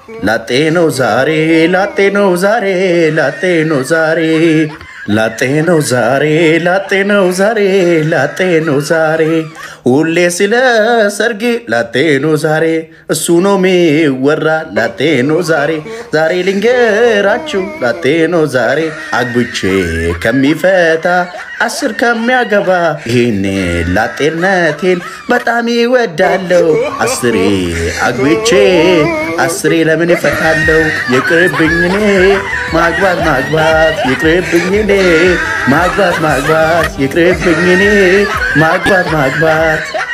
ላጤ ነው ዛሬ ላጤ ነው ዛሬ ላጤ ነው ዛሬ ላጤ ነው ዛሬ ላጤ ነው ዛሬ ላጤ ነው ዛሬ ሁሌ ስለ ሰርግ ላጤ ነው ዛሬ እሱ ነው ሚወራ ላጤ ነው ዛሬ ዛሬ ልንገራችሁ ላጤ ነው ዛሬ አግብቼ ከሚፈታ አስር ከሚያገባ ይህኔ ላጤነቴን በጣም ይወዳለው አስሬ አግብቼ አስሬ ለምን ይፈታለው ይቅርብኝ እኔ ማግባት ማግባት ይቅርብኝ እኔ ማግባት ማግባት ይቅርብኝ እኔ ማግባት ማግባት